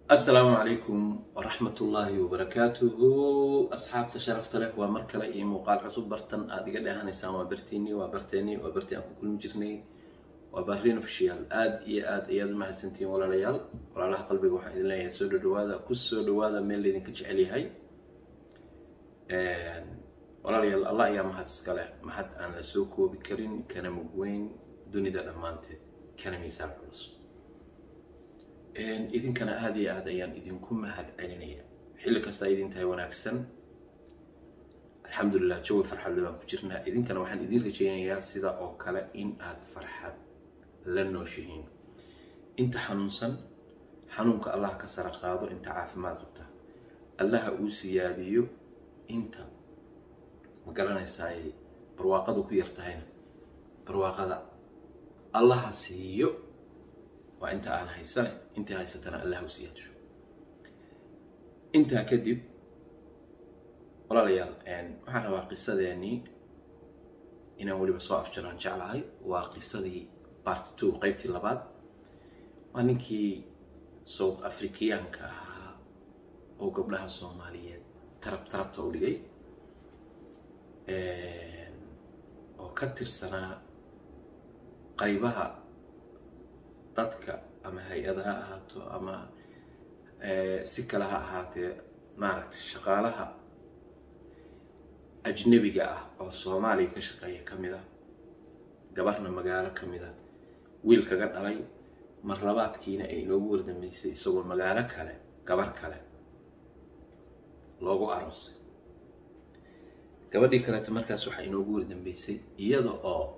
asalaamu calaykum waraxmat ullaahi wabarakaatuhu asxaabta sharafta leh waa mar kale iyo muuqaal cusub bartan aada iga dheehanaysaan waa bartiinii waa barteenii waa bartii aan ku kulmi jirnay waa bahrin official aada iyo aada ayaad u mahadsantihiin walaalayaal walaalaha qalbiga waxaan idin leeyahay soo dhowaada ku soo dhowaada meel laydinka jecel yahay walaalayaal allah ayaa mahad iska leh mahad aan la soo koobi karin kana mugweyn dunida dhammaanteed kana miisaan culus idinkana aada iyo aada ayaan idinku mahad celinaya xilli kastaa idin tahay wanaagsan alxamdulilah jawi farxadle baan ku jirnaa idinkana waxaan idin rajaynayaa sida oo kale in aad farxad la nooshihiin inta xanuunsan xanuunka allah ka sara qaado inta caafimaad qabta allaha uu siyaadiyo inta ma garanaysaa ay barwaaqadu ku yar tahayna barwaaqada allaha siiyo waa inta aan haysane intii haysatana allah u siyaadisho intaa kadib walaalayaal waxaan rabaa qisadeenii inaan weliba soo afjaraan jeclahay waa qisadii part two qeybtii labaad waa ninkii south africayaanka ahaa oo gabdhaha soomaaliyeed tarab tarabta u dhigay oo ka tirsanaa qaybaha dadka ama hay-ada ha ahaato ama si kale ha ahaatee maaragtay shaqaalaha ajnabiga ah oo soomaaliya ka shaqeeya ka mid a gabarna magaalo ka mid a wiil kaga dhalay mar labaadkiina ay inoogu wardambeysay isagoo magaalo kale gabar kale loogu aroosay gabadhii kaleeta markaas waxaa inoogu wardambeysay iyada oo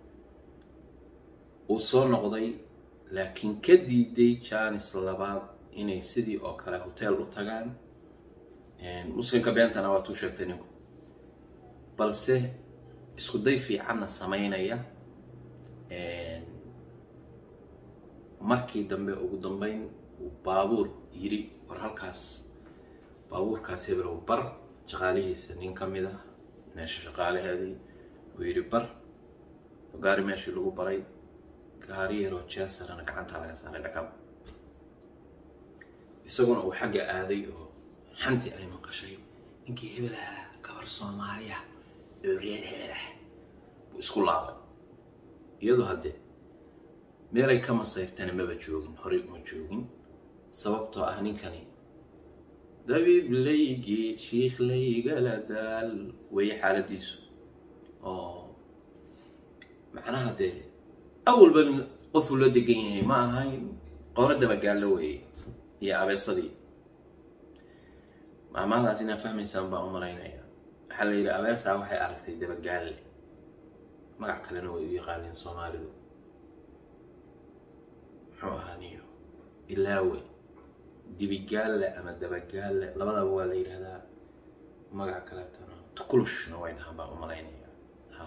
uu soo noqday laakiin ka diiday janis labaad inay sidii oo kale hotel u tagaan muslimka beentana waa tuu sheegtay ninku balse isku day fiicanna samaynaya markii dambe ugu dambeyn uu baabuur yiri war halkaas baabuurkaas hebelow bar shaqaalihiisa nin ka mid ah meesha shaqaalaheedii uu yidhi bar gaari meeshii lagu baray gaari yaroo jeesarana gacanta laga saaray dhakab isaguna uu xagga aaday oo xantii ay maqashay ninkii hebel ah gabar soomaaliya oo reer hebel ah buu isku laabay iyadoo haddee meelay ka masayrtana maba joogin horay uma joogin sababtoo ah ninkani dabiiblaygii shiikhlaygala daal weeye xaaladiisu oo macnaha dee awalba qofuu la degan yahay ma ahayn qooro dabagaallo weeye iyo abeesadii maamaadaas inaad fahmaysaan baan u malaynaya waxaa la yidhi abeesaa waxay aragtay dabagaalle magac kalena way u yaqaaneen soomaalidu muxuu ahaaniyo ilaawe dibigaalle ama dabagaalle labadaba waa la yidhahdaa magac kaleetana tukulushna way dhahaan baan u malaynaya ha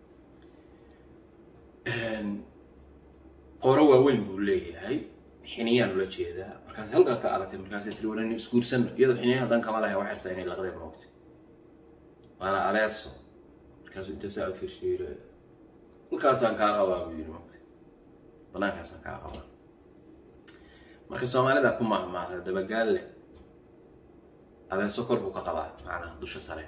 qoro waaweyn buu leeyahay xiniyaan ula jeedaa markaas halkaa ka aragtay markaasay tiri walan isguursan iyadoo xiniya hadan kama lahay waxay rabtaa inay laqdeen moogtay waana abeeso markaasuu inta saa u fiirshiiro halkaasaan kaa qabaa buu yidhi moogtay banaankaasaan kaa qabaa marka soomaalida ku maahmaahda dabagaalle abeeso kor buu ka qabaa macnaha dusha sare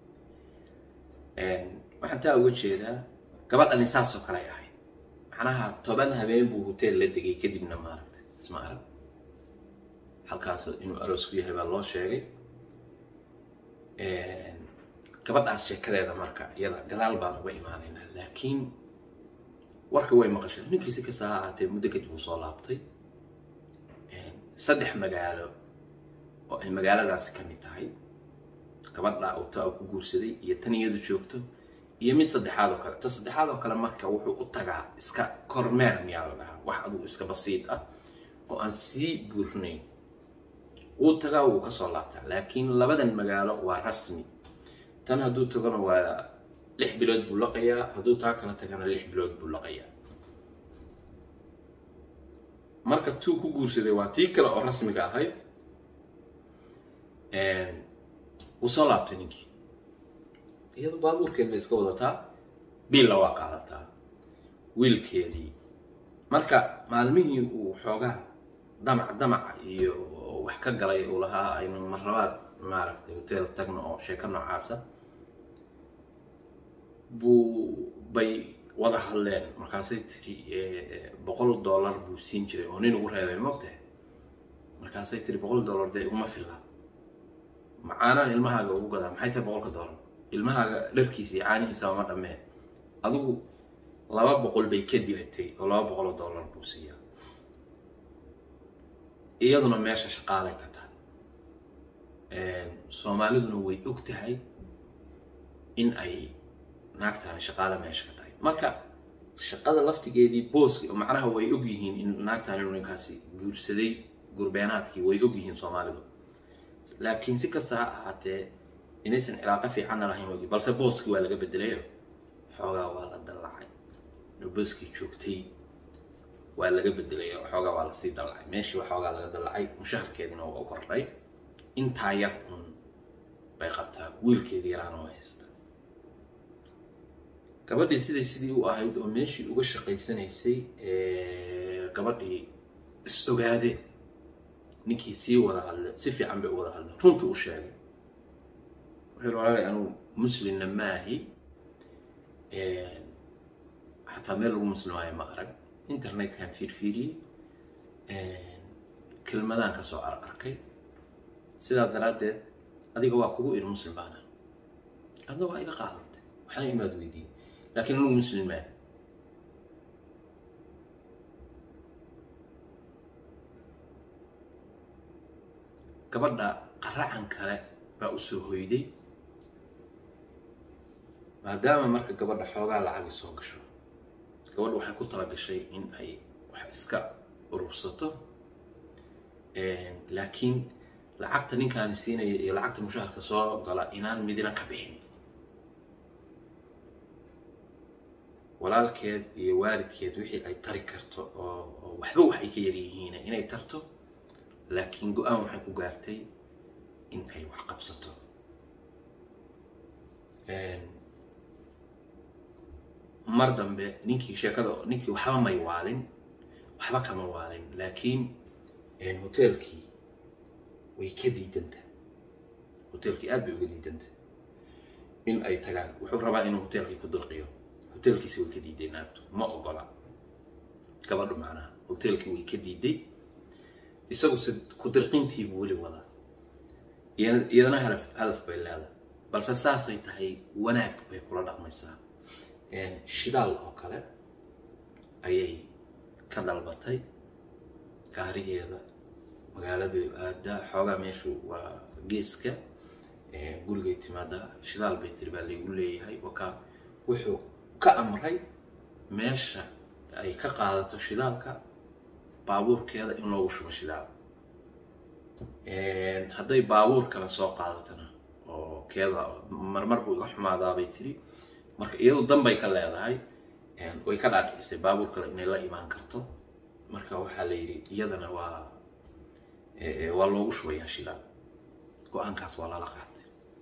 waxaan taa uga jeedaa gabadhani saasoo kale ay ahayd macnaha toban habeen buu hotel la degay kadibna maaragtay isma arag halkaas inuu aroos ku yahay baa loo sheegay gabadhaas sheekadeeda marka iyada gadaal baan uga imaanaynaa laakiin warka way maqashay ninkii si kasta ha ahaatee muddo kadib uu soo laabtay saddex magaalo oo ay magaaladaasi ka mid tahay gabadha uta uu ku guursaday iyo tan iyadu joogto iyo mid saddexaad oo kale ta saddexaad oo kale marka wuxuu u tagaa iska kormeer miyaa la dhahaa wax adugu iska basiid ah oo aan sii buurnayn wuu tagaa wuu kasoo laabtaa laakiin labadan magaalo waa rasmi tan hadduu tagana waa lix bilood buu laqayaa hadduu taa kala tagana lix bilood buu laqayaa marka tuu ku guursaday waa tii kale oo rasmiga ahayd wuu soo laabtay ninkii iyado baabuurkeed bay iska wadataa biilla waa qaadataa wiilkeedii marka maalmihii uu xoogaa damac damaca iyo ka galay uu lahaa aynu marlabaad maaragtay hotel tagno oo sheeko noocaasa buu bay wada hadleen markaasay tiri boqol dollar buu siin jiray oo nin ugu reebay mogtahay markaasay tiri boqol dollar dee iguma filla macaanaan ilmahaaga ugu gadaa maxay tahay boqolka dollar ilmahaaga dharkiisa iyo caanihiisa ma dhammee adigu laba boqol bay ka dilatay oo laba boqol oo dollar buu siiyaa iyaduna meesha shaqaalay ka tahay soomaaliduna way og tahay in ay naagtaani shaqaale meesha ka tahay marka shaqada laftigeedii booski macnaha way og yihiin in naagtaani inu ninkaasi guursaday gurbeenaadkii way og yihiin soomaalidu laakiin si kasta ha ahaatee inaysan cilaaqo fiicanna lahayn wagi balse booskii waa laga bedelayo xoogaa waa la dallacay booskii joogtay waa laga bedelay xoogaa waa lasii dallacay meeshii waxoogaa laga dallacay mushaharkeediina waa u kordhay intaa yar un bay qabtaa wiilkeedii yaraana waa haysta gabadhii siday sidii u ahayd oo meeshii uga shaqaysanaysay gabadhii is ogaade ninkii sii wada hadle si fiican bay u wada hadleen runta u sheegay wuxuu walaalay anugu muslimna maahi xataa meel lagu muslimaayo ma arag internetkan fiirfiiriyey kelmadaan ka soo ar arkay sidaa daraaddeed adiga waa kugu iri muslim baana adna waa iga qaadatay waxaan imaad weydiiyey laakiin anugu muslim maahi gabadha qaracan kale baa usoo hoyday maadaama marka gabadha xoogaa lacagi soo gasho gabadha waxay ku tala gashay in ay wax iska urursato laakiin lacagta ninkaani siinaya iyo lacagta mushaharka soo gala inaan midina ka bixin walaalkeed iyo waalidkeed wixii ay tari karto oo waxba wax ay ka yaryihiin inay tarto laakiin go-aan waxay ku gaartay in ay wax qabsato mar dambe ninkii sheekada ninkii waxba may waalin waxba kama waalin laakiin hoteelkii way ka diidanta hoteelkii aad bay uga diidanta in ay tagaan wuxuu rabaa inuu hoteelkii ku dirqiyo hoteelkiisi way ka diiday naagtu ma ogola gabadhu macnaha hoteelkii way ka diiday isagu se ku dirqintiibuu weli wadaa iyadana hadaf hadaf bay leedahay balse saasay tahay wanaag bay kula dhaqmaysaa shidaal oo kale ayay ka dalbatay gaarigeeda magaaladu aadaa xoogaa meeshu waa geeska gurigay timaadaa shidaal bay tiri baa laygu leeyahay wakaa wuxuu ka amray meesha ay ka qaadato shidaalka baabuurkeeda in loogu shubo shidaal hadday baabuur kale soo qaadatona oo keeda marmar buu iga xumaadaabay tiri marka iyadu danbay ka leedahay way ka dhaadhicisay baabuur kale inay la imaan karto marka waxaa la yidhi iyadana waa waa loogu shubayaa shidaal go-aankaas waa lala qaatay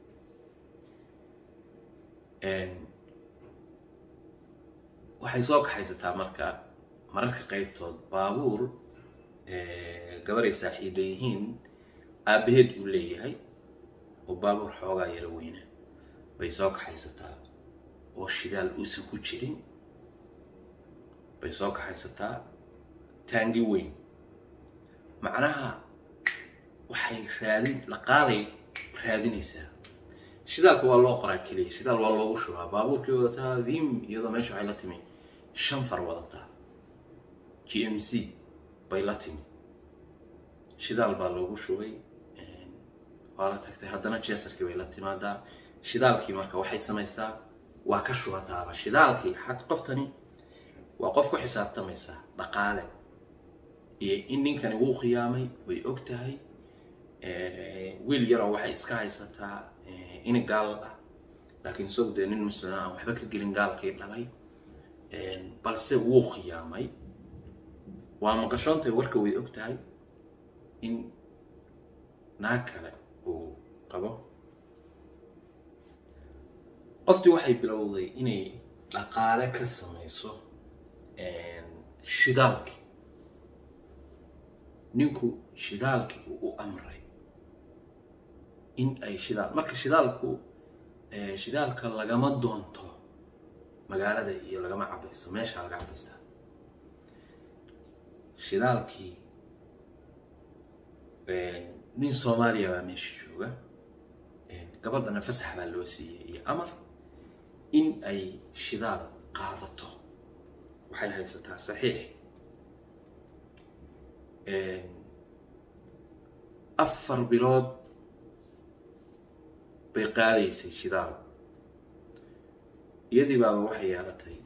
waxay soo kaxaysataa marka mararka qaybtood baabuur gabaray saaxiiba yihiin aabbaheed uu leeyahay oo baabuur xoogaa yaro weyna bay soo kaxaysataa oo shidaal uusan ku jirin bay soo kaxaysataa taangi weyn macnaha waxay raadin dhaqaalay raadinaysaa shidaalka waa loo qoraa keliya shidaal waa loogu shubaa baabuurkii wadataa vim iyadoo meesha waxay la timi shan far wadataa g m c bay la timi shidaal baa loogu shubay waa la tagtay haddana jeesarkii bay la timaadaa shidaalkii marka waxay samaysaa waa ka shubataaba shidaalkii xad qoftani waa qof ku xisaabtamaysaa dhaqaale iyo in ninkani wuu khiyaamay way og tahay wiil yaroo waxay iska haysataa in gaal ah laakiin isagu dee nin muslima aan waxba ka gelin gaalkii dhalay balse wuu khiyaamay waa maqashoontay warka way og tahay in naag kale uu qabo qoftii waxay bilowday inay dhaqaale ka samayso shidaalkii ninku shidaalkii uu u amray in ay shidaal marka shidaalku shidaalka lagama doonto magaalada iyo lagama cabaysto meesha laga cabaystaa shidaalkii nin soomaaliya baa meesha jooga gabadhana fasax baa loo siiyey iyo amar in ay shidaal qaadato waxay haysataa saxiix afar bilood bay qaadaysay shidaal iyadii baaba waxay yeelatay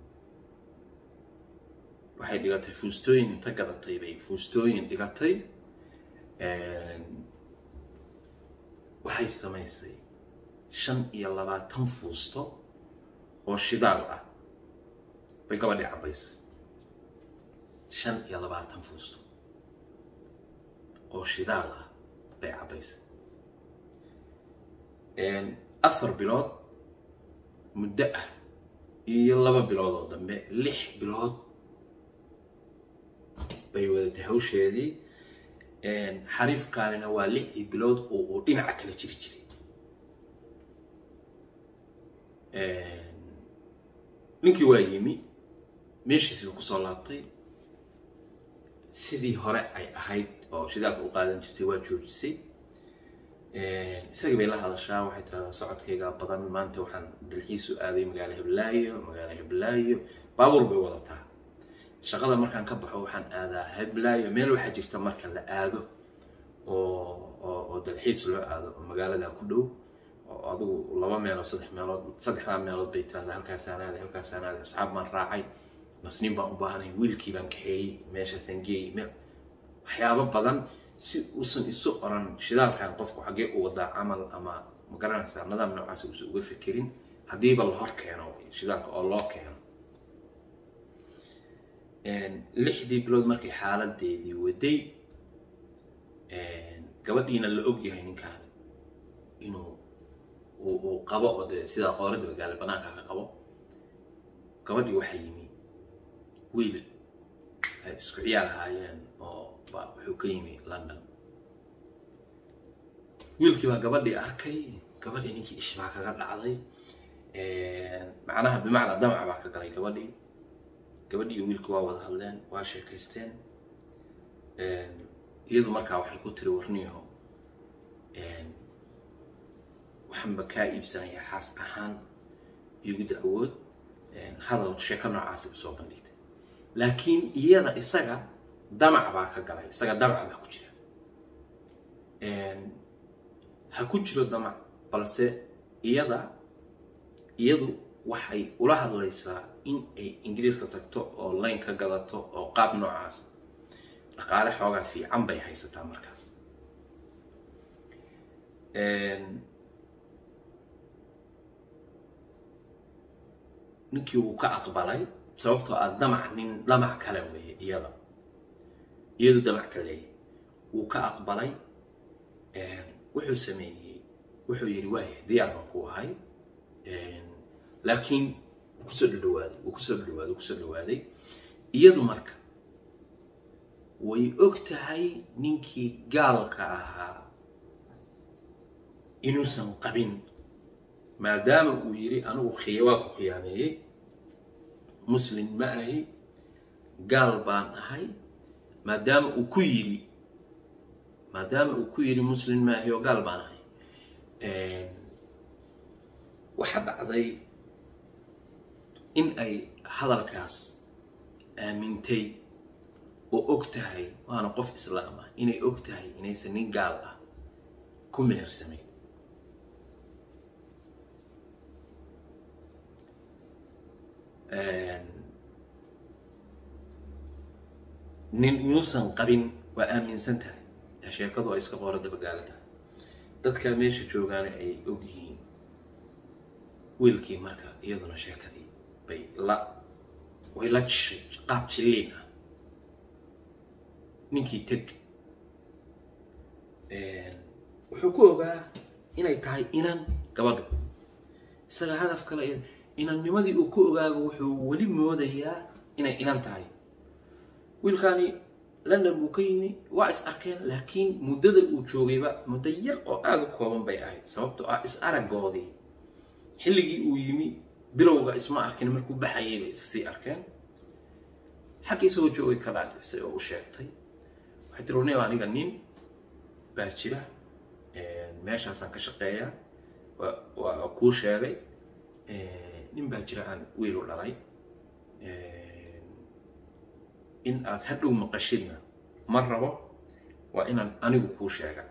waxay dhigatay fuustooyin inta gadatay bay fuustooyin dhigatay waxay samaysay shan iyo labaatan fuusto oo shidaal ah bay gabadhii cabaysay shan iyo labaatan fuusto oo shidaal ah bay cabaysay afar bilood muddo ah iyo laba bilood oo dambe lix bilood bay wadatay hawsheedii xariifkaanina waa lixdii bilood oo uu dhinaca kala jiri jiray ninkii waa yimi meeshiisiba kusoo laabtay sidii hore ay ahayd oo shidaalka u qaadan jirtay waa joojisay isagii bay la hadashaa waxay tirahdaa socodkayga badan maanta waxaan dalxiisu aaday magaalo hiblaayo magaalo hiblaayo baabuur bay wadataa shaqada markaan ka baxo waxaan aadaa hiblaayo meel waxaa jirta marka la aado oo oo dalxiis loo aado oo magaalada ku dhow oo adigu laba meelood saddex meelood saddexdaa meelood bay tirahdaa halkaasaan aaday halkaasaan aaday asxaab baan raacay masniin baan u baahanay wiilkii baan kaxeeyey meeshaasaan geeyey meel waxyaabo badan si uusan isu oran shidaalkan qofku xaggee u wadaa camal ama ma garanaysaa nidaam noocaas uusan uga fikirin haddiiba la hor keeno shidaalka oo loo keeno lixdii bilood markay xaaladeedii waday gabadhiina la og yahay ninkaan inuu uu qabo oo dee sidaa qoorada magaalo banaanka ka qabo gabadhii waxaa yimi wiil ay isku ciyaar ahaayeen oo ba wuxuu ka yimi london wiilkii baa gabadhii arkay gabadhii ninkii ish baa kaga dhacday macnaha bimacnaa damac baa ka galay gabadhii gabadhii iyo wiilku waa wada hadleen waa sheekaysteen iyadu markaa waxay ku tiri warniyaho waxaanba kaa iibsanayaa xaas ahaan igu dacwood hadal sheeko noocaasi usoo bandhigtay laakiin iyada isaga damac baa ka galay isaga damac baa ku jira ha ku jiro damac balse iyada iyadu waxay ula hadlaysaa in ay ingiriiska tagto oo layn ka gadato oo qaab noocaas dhaqaale xoogaa fiican bay haysataa markaas ninkii wuu ka aqbalay sababtoo ah damac nin damac kale weeye iyada iyadu damac ka leeyahy wuu ka aqbalay wuxuu sameeyey wuxuu yidhi waaya diyaar baan ku ahay laakiin wuu kusoo dhadhawaaday wuu kusoo dhadhawaaday wuu kusoo dhawaaday iyadu marka way og tahay ninkii gaalka ahaa inuusan qabin maadaama uu yidhi anigu khiya waa ku khiyaameeyey muslim ma ahi gaal baan ahay maadaama uu ku yidhi maadaama uu ku yidhi muslim ma ahi oo gaal baan ahay waxaa dhacday in ay hadalkaas aamintay oo og tahay waana qof islaam ah inay og tahay inaysan nin gaal ah ku mehersamayn nin inuusan qabin waa aaminsan tahay sheekadu ay iska qoora dabagaala tahay dadka meesha joogaana ay og yihiin wiilkii marka iyaduna sheekadii bay la way la jishay qaab jilliin ah ninkii teg wuxuu ku ogaa inay tahay inan gabadhu isaga hadaf kale inannimadii uu ku ogaaba wuxuu weli moodayaa inay inan tahay wiilkaani london buu ka yimi waa is arkeen laakiin muddada uu joogayba muddo yar oo aada u kooban bay ahayd sababtoo ah is aragoodii xilligii uu yimi bilowga isma arkin markuu baxayay bay isa sii arkeen xagga isagoo joogay ka dhaadhisay oo u sheegtay waxay tiri warniyo aniga nin baa jira meeshaasaan ka shaqeeyaa waa kuu sheegay nin baa jira aan wiil u dhalay in aad hadhow maqashidna ma rabo waa inaan anigu kuu sheega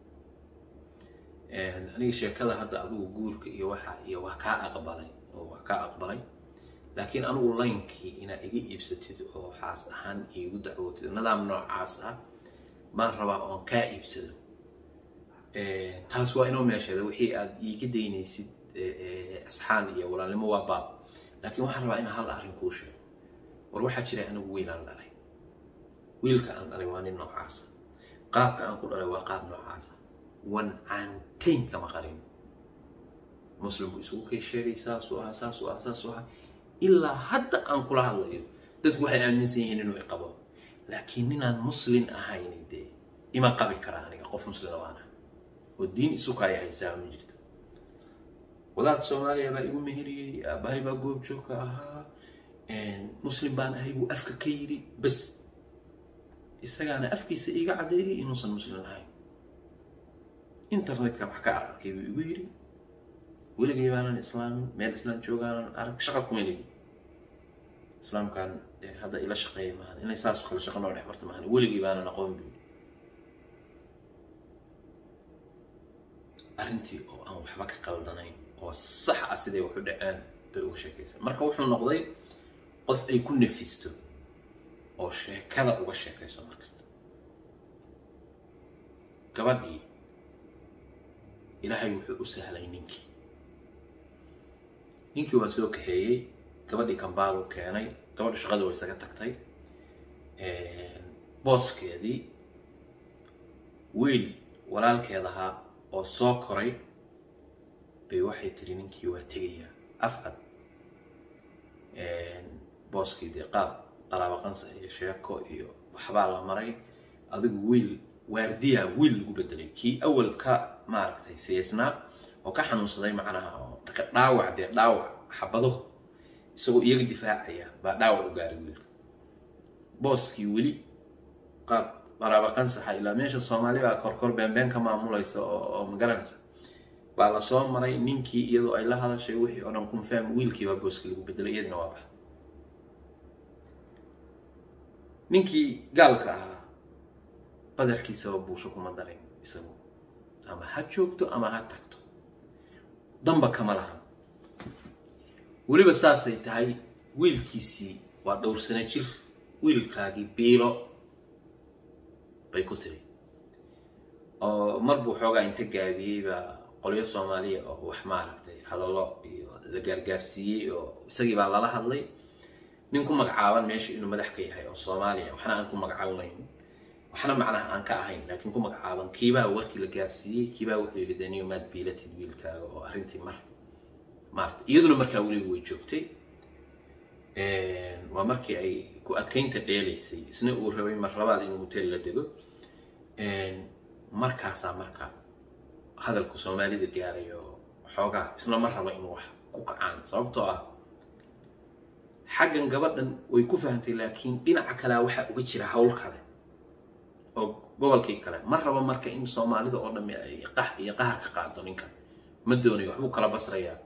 aniga sheekada hadda adigu guurka iyo waxa iyo waa kaa aqbalay oo waa kaa aqbalay laakiin anigu laynkii inaad iga iibsatid oo xaas ahaan iigu dacwootid nidaam noocaas ah baan rabaa oon kaa iibsado taas waa inoo meesheeda wixii aad iiga daynaysid asxaan iyo walaalnimo waa baab laakiin waxaan rabaa inaan hal arrin kuu sheego war waxaa jira anigu wiilaan dhalay wiilka aan dhalay waa nin noocaasa qaabka aan ku dhalay waa qaab noocaasa wan caantayn kama qarin muslim buu isugu kay sheegay saasuu ahaa saasuu ahaa saasuu ahaa ilaa hadda aan kula hadlayo dadku waxay aaminsan yihiin inuu iqabo laakiin ninaan muslin ahayn dee ima qabi kara aniga qof muslina waan ahay oo diin isu kaaya haysaa ma jirto wadaad soomaaliya baa igu meheriyey aabahay baa goobjoogka ahaa muslim baan ahay buu afka ka yidhi bas isagaana afkiisa iiga caddeeyay inuusan muslim ahayn internetka wax ka arkay buu igu yidhi weligay baanan islaamin meel islaan joogaanan arag shaqa kuma lihi islaamkan hadda ila shaqeeya maahan inay saas kale shaqa noo dhex barta maahan weligay baanan aqoon buu arrintii oo aan waxba ka qaldanayn oo sax ah siday wax u dhaceen bay uga sheekaysan marka wuxuu noqday qof ay ku nafisto oo sheekada uga sheekayso markasta gabadhii ilaahay wuxuu u sahlay ninkii ninkii waan soo kaxeeyey gabadhii kambaalu keenay gabadhu shaqada way isaga tagtay booskeedii wiil walaalkeed ahaa oo soo koray bay waxay tiri ninkii waa tegayaa afcad booskii dee qaab qaraabo qansa iyo sheeko iyo waxbaa la maray adigu wiil waardiya wiil lagu bedelay kii awal ka maaragtay siyaysnaa oo ka xanuunsaday macnaha oo marka dhaawac dee dhaawac xabado isagoo iyaga difaacaya baa dhaawac u gaaray wiilka booskii weli qaab qaraabo qansaxa ilaa meesha soomaali baa korkor beenbeen ka maamulaysa oo magaranaysa baa la soo maray ninkii iyadoo ay la hadashay wixii oo dhan confirm wiilkii baa booskii lagu bedelay iyadina waa baxa ninkii gaalka ahaa badarkiisaba buusho kuma darin isagu ama ha joogto ama ha tagto damba kama laha weliba saasay tahay wiilkiisii waa dhowrsano jir wiilkaagii biilo bay ku tiri oo mar buu xoogaa inta gaabiyey baa qolyo soomaaliya oo wax maaragtay hadallo iyo la gaargaarsiiyey oo isagii baa lala hadlay nin ku magacaaban meesha inuu madax ka yahay oo soomaaliya waxna aan ku magacaabayn waxna macnaha aan ka ahayn laakiin ku magacaaban kiibaa warkii la gaarsiiyey kiibaa wuxuu yidhi daniyo maad biilatid wiilkaaga oo arrintii mar maarata iyaduna markaa weliba way joogtay waa markii ay ku adkaynta dheelaysay isna uu rabay mar labaad inuu hotel la dego markaasaa marka hadalku soomaalida gaaray oo xoogaa isna ma raba inuu wax ku kacaan sababtoo ah xaggan gabadhan way ku fahantay laakiin dhinaca kalea waxaa uga jira hawl kale oo gobolkii kale ma rabo marka in soomaalida oo dhamme ay qax iyo qahar ka qaado ninkan ma doonayo waxbuu kala basrayaa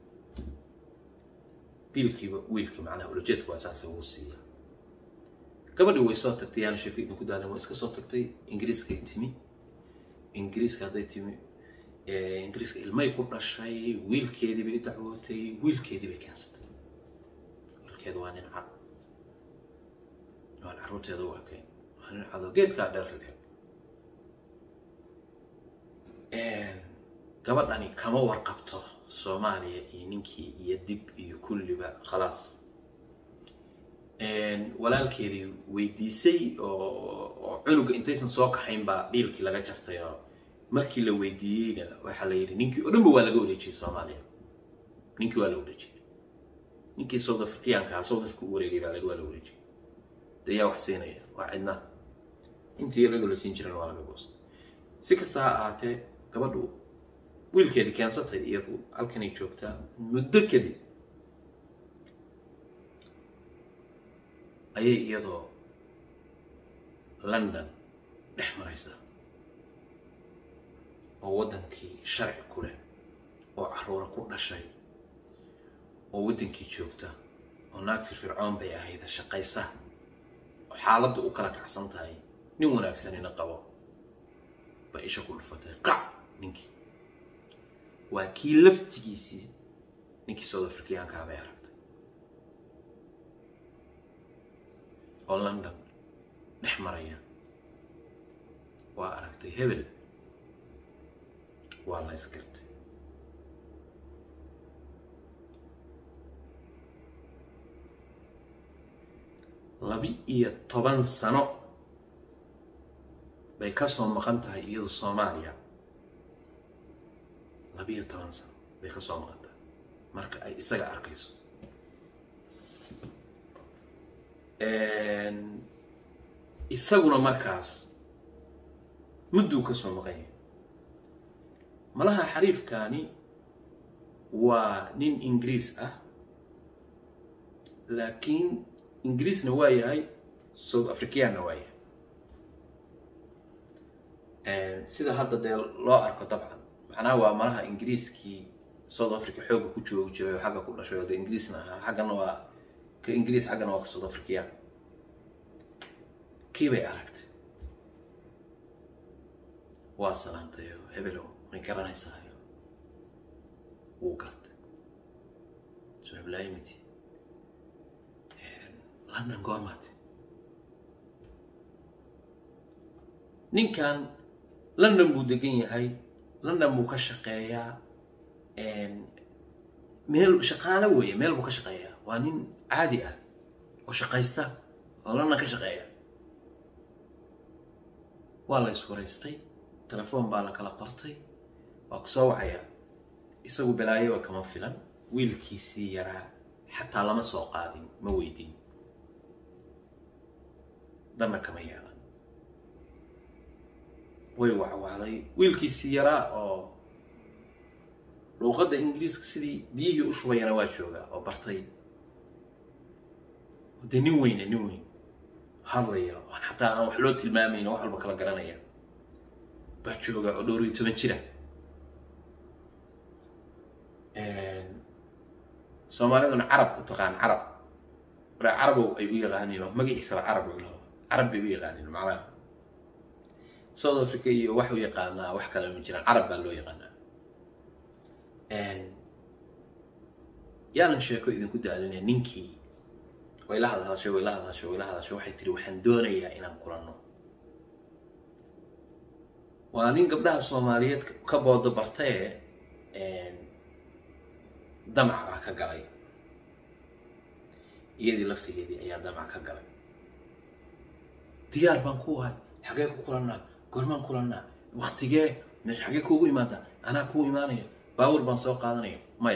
biilkiiba wiilkii macnaha ulajeedku waa saasa wuu siiya gabadhii way soo tagtay yaana sheeko idinku daalin way iska soo tagtay ingiriiskay timi ingiriiska hadday timi ingiriiska ilmay ku dhashay wiilkeedii bay u dacwootay wiilkeedii bay keensatay wiilkeedu waa nin cad waan carruurteeda u arkay waa nin cado geedkaa dheer leeg gabadhani kama warqabto soomaaliya iyo ninkii iyo dib iyo kulliba khalaas walaalkeedii weydiisay oo cunuga intaysan soo kaxayn baa dhiilkii laga jartay oo markii la weydiiyeyna waxaa la yidhi ninkii oo dhanba waa laga wareejiyey soomaaliya ninkii waa la wareejiyey ninkii south africaanka ah south africa u wareegay baa waa la wareejiyey dee yaa wax siinaya waa cidna intii laga la siin jiran waa laga goostay si kasta ha ahaatee gabadhu wiilkeedii keensatay iyadu halkanay joogtaa muddo kadib ayay iyadoo london dhex maraysaa oo waddankii sharci ku leh oo caruura ku dhashay oo waddankii joogta oo naag firfircoon bay ahayd shaqaysa oo xaaladdu u kala kacsan tahay nin wanaagsanina qabo bay isha ku dhufatay qac ninkii waa kii laftigiisii ninkii south africaankaa bay aragtay oo london dhex maraya waa aragtay hebel waa la isgartay laba-iyo toban sano bay ka soo maqan tahay iyadu soomaaliya laba-iyo toban sano bay ka soo maqan tahay marka ay isaga arkayso isaguna markaas mudduu ka soo maqan yahay malaha xariifkaani waa nin ingiriis ah laakiin ingiriisna waa yahay south africaanna waa yahay sida hadda dee loo arko dabcan macnaha waa malaha ingiriiskii south africa xoogga ku joogi jiray oo xagga ku dhashay oo dee ingiriisna ahaa xaggana waa ka ingiriis xaggana waa ka south africaan kii bay aragtay waa salaantayo hebelow may garanaysaayo wuu gartay soo heblaayimiti london goormaati ninkan london buu degan yahay london buu ka shaqeeyaa meel shaqaalo weeye meel buu ka shaqeeyaa waa nin caadi ah oo shaqaysta oo london ka shaqeeya waa la iswaraystay telefoon baa la kala qortay waa ku soo wacayaa isagu balaayoba kama filan wiilkiisii yaraa xataa lama soo qaadin ma weydiin danna kama yeelan way wacwacday wiilkiisii yaraa oo luuqadda ingiriiska sidii biyihii u shubayana waa joogaa oo bartay dee nin weyne nin weyn hadlaya aan xataa aan wax loo tilmaamayn oo wax walba kala garanaya baa jooga oo dhowr iyo toban jira soomaaliduna carab u taqaan carab marka carabow ay u yaqaaniin oo magaciisaba carab u laho carab bay u yaqaaniin macnaha south africa iyo wax u yaqaanaa wax kale ma jiraan carab baa loo yaqaanaa yaanan sheeko idinku daalinaya ninkii way la hadhashay way la hadhashay way la hadhashay waxay tiri waxaan doonayaa inaan kulanno waa nin gabdhaha soomaaliyeed ka boodo bartaye damac baa ka galay iyadii laftigeedii ayaa damac ka galay diyaar baan ku ahay xagee ku kulannaa goormaan kulannaa waktigee meesha xagee kuugu imaadaa anaa kuu imaanaya baabuur baan soo qaadanaya maya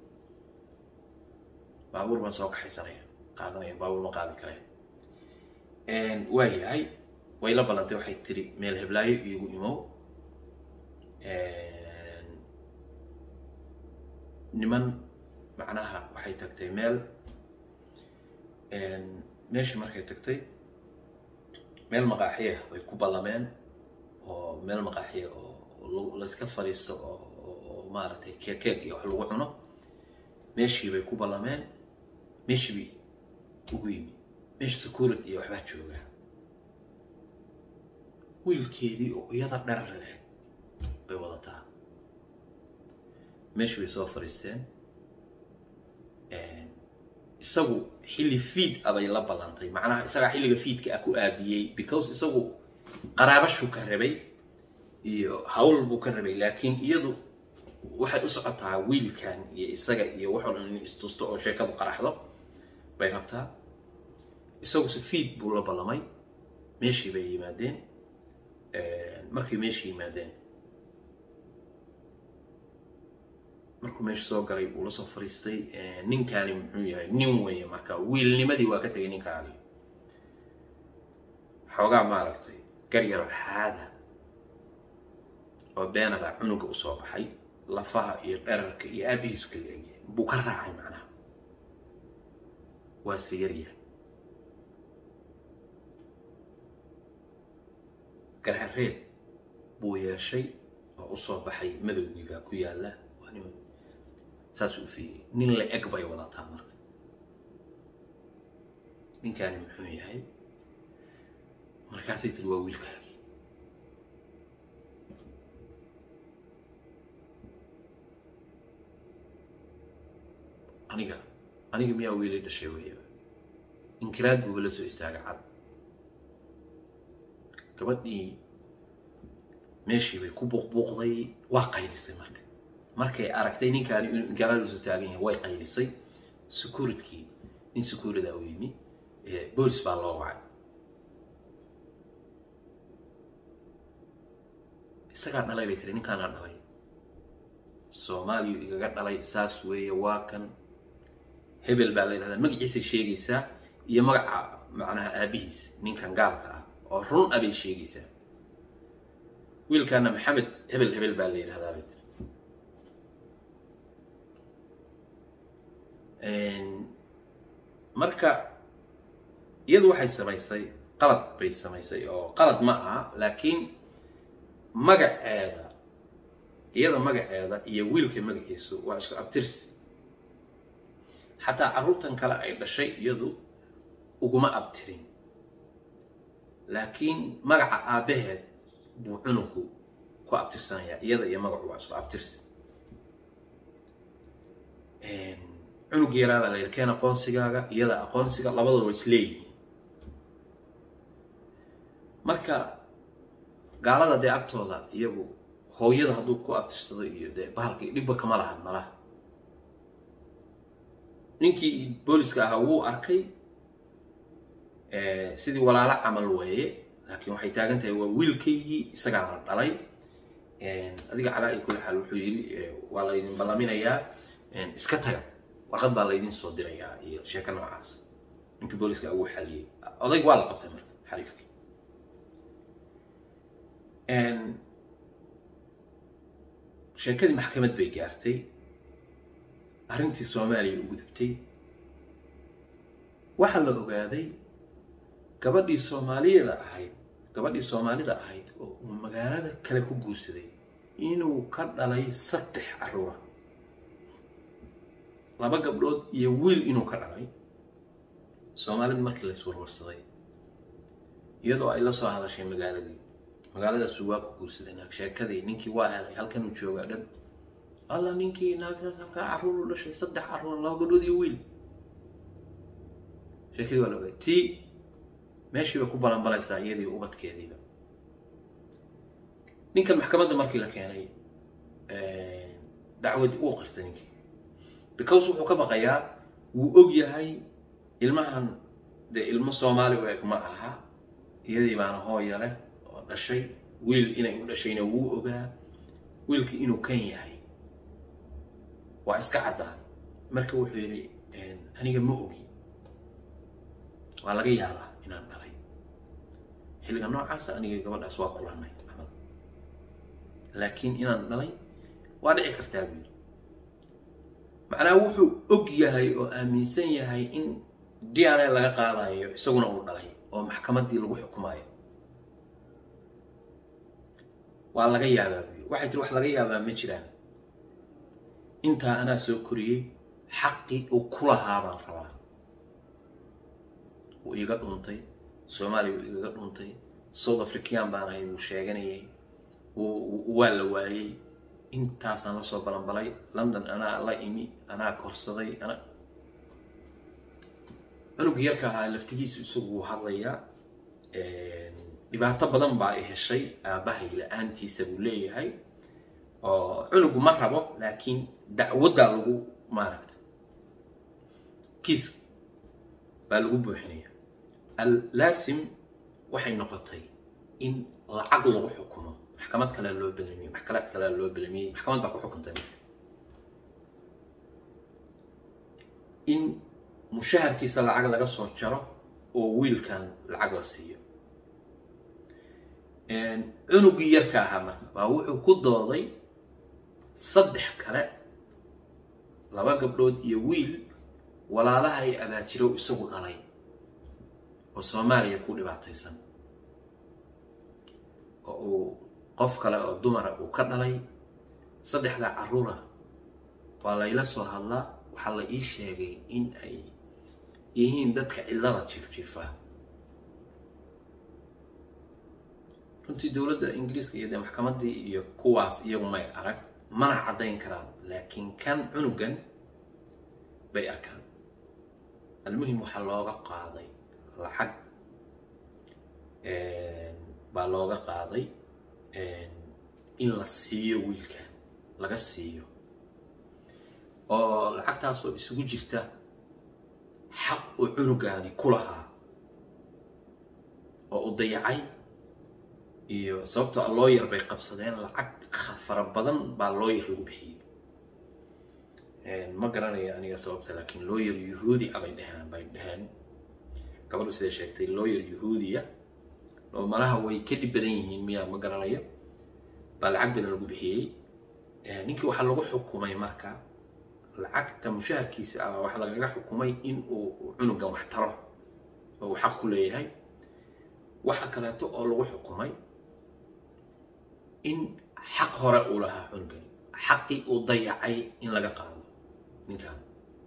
baabuur baan soo kaxaysanaya qaadanaya baabuur ma qaadi karaya waa yahay way la ballantay waxay tiri meel heblaayo iigu imow niman macnaha waxay tagtay meel meeshii markay tagtay meel maqaaxiya way ku ballameen oo meel maqaaxiya oo layska fadhiisto oo oo maaragtay keek keek iyo wax lagu cuno meeshii bay ku ballameen meeshii bay ugu yimi meesha security iyo waxbaa jooga wiilkeedii oo iyada dherar leh bay wadataa meeshii bay soo fadhiisteen isagu xilli fiid abay la ballantay macnaha isagaa xilliga fiidka ah ku aadiyey because isagu qaraabashuu ka rabay iyo hawl buu ka rabay laakiin iyadu waxay u socotaa wiilkan iyo isaga iyo waxoo dhan in istusto oo sheekadu qaraxdo bay rabtaa isaguse fiid buu la ballamay meeshii bay yimaadeen markay meeshii yimaadeen markuu meesha soo galay uu la soo fariistay ninkaani muxuu yahay nin weeye marka wiilnimadii waa ka tegay ninkaani xoogaa maaragtay garyaro xaada oo beena baa cunuga usoo baxay lafaha iyo dherarka iyo aabihiisu kala egyahay buu ka raacay macnaha waa se yaryahay garhareed buu yeeshay oo usoo baxay madowgii baa ku yaalla saasuu u fiiyey nin la eg bay wadataa marka ninkaani muxuu yahay markaasay tiri waa wiilkaagii aniga aniga miyaa wiilay dhashay weyaba inkiraad buuba la soo istaaga cad gabadhii meeshii bay ku buuqbuuqday waa qaylisay marka markay aragtay ninkaani inuu inkiraad la soo taagan yahay way qaylisay securitykii nin security u yimi boolis baa loo wacay isagaa dhalay bay tiri ninkaanaa dhalay soomaaliyu igaga dhalay saas weeye waa kan hebel baa la yidhahdaa magaciisay sheegaysaa iyo magaca macnaha aabihiis ninkan gaalka ah oo run a bay sheegaysaa wiilkaana maxamed hebel hebel baa la yidhahdaa bay tiri marka iyadu waxay samaysay qalad bay samaysay oo qalad ma aha laakiin magaceeda iyada magaceeda iyo wiilka magaciisu waa isku abtirsi xataa carruurtan kale ay dhashay iyadu uguma abtirin laakiin magaca aabbaheed buu cunugu ku abtirsanayaa iyada iyo magacu waa isku abtirsi cunug yaraabaa la yidhi keen aqoonsigaaga iyada aqoonsiga labadooda waa isleeyihiin marka gaalada dee agtooda iyagu hooyada hadduu ku abtirsado iyo dee bahalkii dhibba kama lahan malaha ninkii booliska ahaa wuu arkay sidii walaalo camal weeye laakiin waxay taagan tahay waa wiilkaygii isagaana dhalay adiga calaa i kuli xaal wuxuu yidhi waa laydin ballaminayaa iska taga warqad baa laydin soo dirayaa iyo sheeko noocaas ninkii booliska ugu xaliyey odayg waa la qabtay marka xariifkii sheekadii maxkamad bay gaartay arrintii soomaaliya u gudubtay waxaa la ogaaday gabadhii soomaaliyada ahayd gabadhii soomaalida ahayd oo uu magaalada kale ku guursaday inuu ka dhalay saddex carruura laba gabdhood iyo wiil inuu ka dhalay soomaalida markii lays warwarsaday iyadoo ay la soo hadashay magaaladii magaaladaasuu waa ku guursaday naag sheekadii ninkii waa helay halkanuu joogaa dhan alla ninkii naagtaas halkaa carruur u dhashay saddex carruur laba gabdhood iyo wiil sheekadii waa la ogay tii meeshii bay ku balanbalaysaa iyadii ubadkeediiba ninkan maxkamadda markii la keenay dacwadii uu qirtay ninkii because wuxuu ka baqayaa wuu og yahay ilmahan dee ilmo soomaali u eg ma aha iyadii baana hooya leh oo dhashay wiil inay u dhashayna wuu ogaa wiilkii inuu kan yahay waa iska caddahay marka wuxuu yidhi aniga ma ogi waa laga yaabaa inaan dhalay xilliga noocaasa aniga gabadhaas waa kulannay camal laakiin inaan dhalay waa dhici kartaa buu yidhi macnaha wuxuu og yahay oo aaminsan yahay in d n a laga qaadayo isaguna uu dhalay oo maxkamaddii lagu xukumayo waa laga yaabaa buu yidhi waxay tiri wax laga yaabaa ma jiraan intaa anaa soo koriyey xaqii uu ku lahaa baan rabaa wuu iiga dhuntay soomaaliya wuu igaga dhuntay south african baan ahay wuu sheeganayay waa la waayey intaasaan la soo balanbalay london anaa la imi anaa korsaday ana cunug yarka ahaa laftigiisu isagu wuu hadlayaa dhibaato badan baa i heshay aabbahay la-aantiisa buu leeyahay oo cunugu ma rabo laakiin dacwaddaa lagu maaragta kiis baa lagu buuxinaya allaasim waxay noqotay in lacag lagu xukumo maxkamad kale loo belamiyey maxkamad kale loo belamiyey maxkamad baa ku xukuntay marka in mushaharkiisa lacag laga soo jaro oo wiilkan lacag la siiyo cunugii yarka ahaa marka baa wuxuu ku dooday saddex kale laba gabdhood iyo wiil walaalaha ay abaajirow isagu dhalay oo soomaaliya ku dhibaataysan oo uu qof kale oo dumara uu ka dhalay saddexdaa carruura waa layla soo hadlaa waxaa la ii sheegay in ay yihiin dadka cillada jiifjiifa runtii dowladda ingiriiska iyo dee maxkamaddii iyo kuwaas iyagu may arag mana caddayn karaan laakiin kan cunugan bay arkaan almuhim waxaa looga qaaday lacag baa looga qaaday in la siiyo wiilkan laga siiyo oo lacagtaasoo isugu jirta xaq uu cunugaani ku lahaa oo u dayacay iyo sababtoo a looyar bay qabsadeen lacag fara badan baa looyar lagu bixiyey ma garanayo aniga sababta laakiin looyar yuhuudi a bay dheheen bay dheheen gabadhu siday sheegtay looyar yuhuudiya oo malaha way ka dhib badan yihiin miyaa ma garanayo baa lacag badan lagu bixiyey ninkii waxaa lagu xukumay marka lacagta mushaharkiisa ah waxaa lagaga xukumay in uu cunugan wax taro oo uu xaq ku leeyahay waxa kaleeto oo lagu xukumay in xaq hore uu lahaa cunugani xaqii uu dayacay in laga qaado ninkan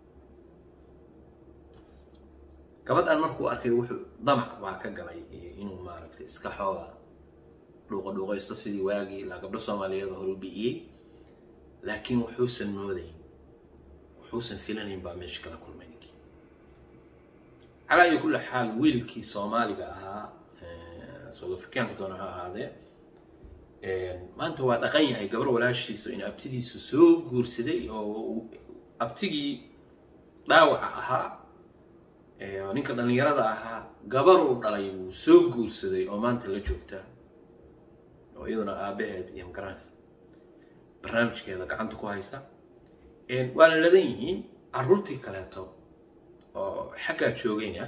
gabadhan markuu arkay wuxuu damac baa ka galay inuu maaragtay iska xooga dhuuqa dhuuqaysto sidii waagii ilaa gabdho soomaaliyeed hore u bi'iyey laakiin wuxuusan moodayn wuxuusan filanayn baa meesha kala kulmay ninkii calaa iyo kulli xaal wiilkii soomaaliga ahaa south africaanka doona ha ahaadee maanta waa dhaqan yahay gabar walaashiisu in abtidiisu soo guursaday oo abtigii dhaawaca ahaa oo ninka dhallinyarada ahaa gabar uu dhalay wuu soo guursaday oo maanta la joogta oo iyaduna aabaheed iyo magaranaysa barnaamijkeeda gacanta ku haysa waa la ladan yihiin carruurtii kaleeto oo xaggaa joogayna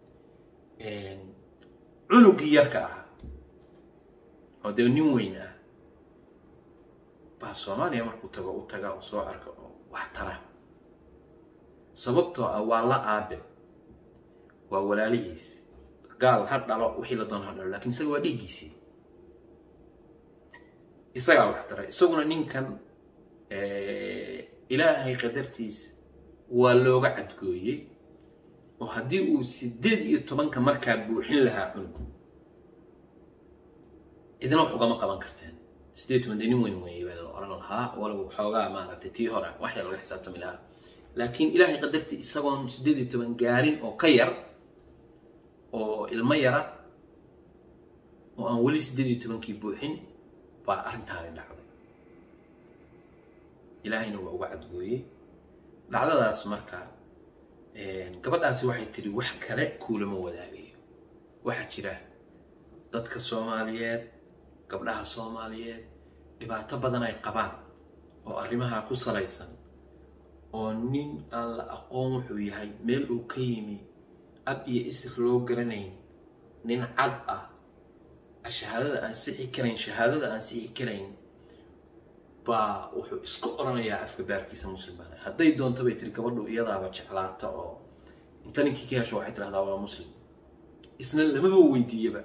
cunugii yarka ahaa oo dee nin weyn ah baa soomaaliya markuu tago u taga oo soo arka oo wax tara sababtoo ah waa la aabe waa walaalihiis gaal ha dhalo wixii la doona ha dhalo lakin isaga waa dhiiggiisii isagaa wax taray isaguna ninkan ilaahay qadartiis waa looga cadgooyey oo haddii uu sideed iyo tobanka markaa buuxin lahaa cunug idina wax ugama qaban karteen sideed toban dee nin weyn weeye baa la oran lahaa walow xoogaa maaragtay tii hore waxya laga xisaabtami lahaa laakiin ilaahay qadartii isagoon sideed iyo toban gaarin oo ka yar oo ilmo yara oo aan weli sideed iyo tobankii buuxin baa arrintaani dhacday ilaahayna waa uga cadgooyey dhacdadaas marka gabadhaasi waxay tidhi wax kale kuulama wadaagayo waxaa jira dadka soomaaliyeed gabdhaha soomaaliyeed dhibaato badan ay qabaan oo arrimaha ku salaysan oo nin aan la aqoon wuxuu yahay meel uu ka yimi ab iyo isir loo garanayn nin cad ah shahaadada aan sixi karayn shahaadada aan sixi karayn baa wuxuu isku oranayaa afka baarkiisa muslim baana hadday doonto bay tiri gabadhu iyadaaba jeclaata oo inta ninkii ka hesho waxay tirahdaa waa muslim isna lamaba weydiiyaba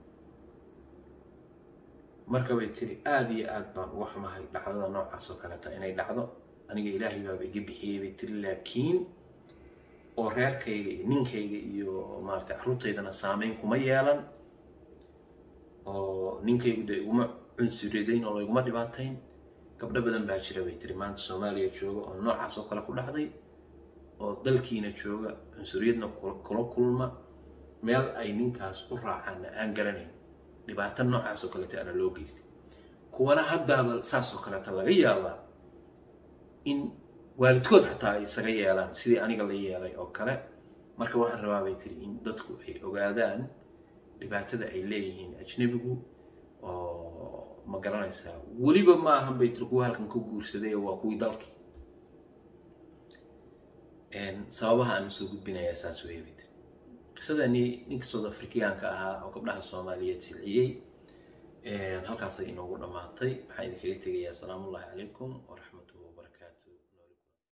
marka bay tiri aada iyo aad baan uga xumahay dhacdada noocaas oo kaleeta inay dhacdo aniga ilaahay baaba iga bixiyey bay tiri laakiin oo reerkayga iyo ninkayga iyo maaragtay carruurtaydana saameyn kuma yeelan oo ninkaygu dee iguma cunsuridayn oo layguma dhibaatayn gabdho badan baa jira bay tiri maanta soomaaliya jooga oo noocaas oo kale ku dhacday oo dalkiina jooga cunsuriyadna kula kulma meel ay ninkaas u raacaanna aan garanayn dhibaato noocaas oo kaleeta ana loo geystay kuwana haddaaba saas oo kaleeta laga yaabaa in waalidkood xataa ay isaga yeelaan sidii aniga la yeelay oo kale marka waxaan rabaa bay tiri in dadku ay ogaadaan dhibaatada ay leeyihiin ajnebigu oo ma garanaysaa weliba ma ahan bay tiri kuwa halkan ku guursaday waa kuwii dalkii sababaha aan usoo gudbinayaa saas weeye bay tiri qisadani ninka south africaanka ahaa oo gabdhaha soomaaliyeed silciyey halkaasay inoogu dhammaatay waxaan idinkaga tegayaa asalaamu ullahi calaykum waraxmatullahi